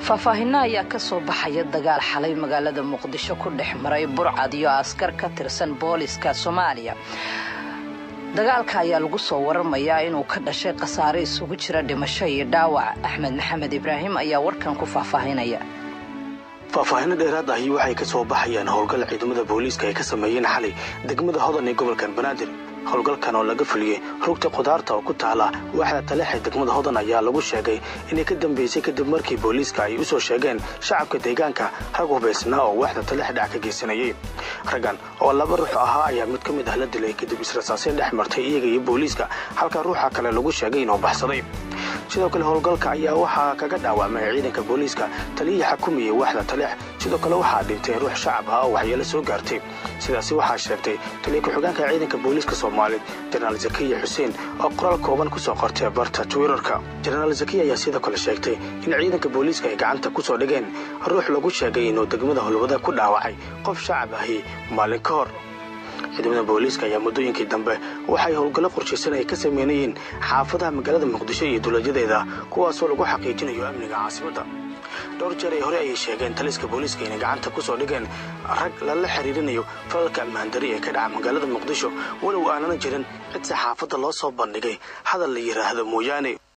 faahfaahinno ayaa ka soo baxaya dagaal xalay magaalada muqdisho ku dhex maray burcad iyo askar ka tirsan booliska soomaaliya dagaalka ayaa lagu soo waramayaa inuu ka dhashay khasaare isugu jira dhimasho iyo dhaawac axmed maxamed ibraahim ayaa warkan ku faahfaahinaya faahfaahinno dheeraad ahi waxay ka soo baxayaan howlgal ciidamada booliiska ay ka sameeyeen xalay degmada hodan ee gobolkan banaadir howlgalkan oo laga fuliyey rugta khudaarta oo ku taala waaxda taleex ee degmada hodan ayaa lagu sheegay inay ka dambaysay kadib markii booliiska ay u soo sheegeen shacabka deegaanka rag hubaysnaa oo waaxda taleex dhac ka geysanayay raggan oo laba ruux ahaa ayaa mid ka mid ah la dilay kadib israsaaseen dhex martay iyaga iyo booliiska halka ruuxa kale lagu sheegay inuu baxsaday sidoo kale howlgalka ayaa waxaa kaga dhaawacmay ciidanka booliiska taliyihii xakumayay waaxda taleex sidoo kale waxaa dhintay ruux shacab ah oo waxyeelo soo gaartay sidaasi waxaa sheegtay taliya ku-xigeenka ciidanka booliiska soomaaliyeed jenaraal zakiya xuseen oo qoraal kooban ku soo qortay barta twitter-ka jenaraal zakiya ayaa sidoo kale sheegtay in ciidanka booliiska ay gacanta ku soo dhigeen ruux lagu sheegay inuu degmada holwada ku dhaawacay qof shacab ahi maalin ka hor ciidamada booliiska ayaa muddooyinkii dambe waxay howlgallo qorshaysan ay ka sameynayeen xaafadaha magaalada muqdisho iyo dowladyadeeda kuwaasoo lagu xaqiijinayo amniga caasimadda dhowr jeer ee hore ayay sheegeen taliska booliiska inay gacanta ku soo dhigeen rag lala xiriirinayo falalka ammaandari ee ka dhaca magaalada muqdisho walow aanana jirin cid saxaafadda loo soo bandhigay hadal la yidhaahdo mooyaane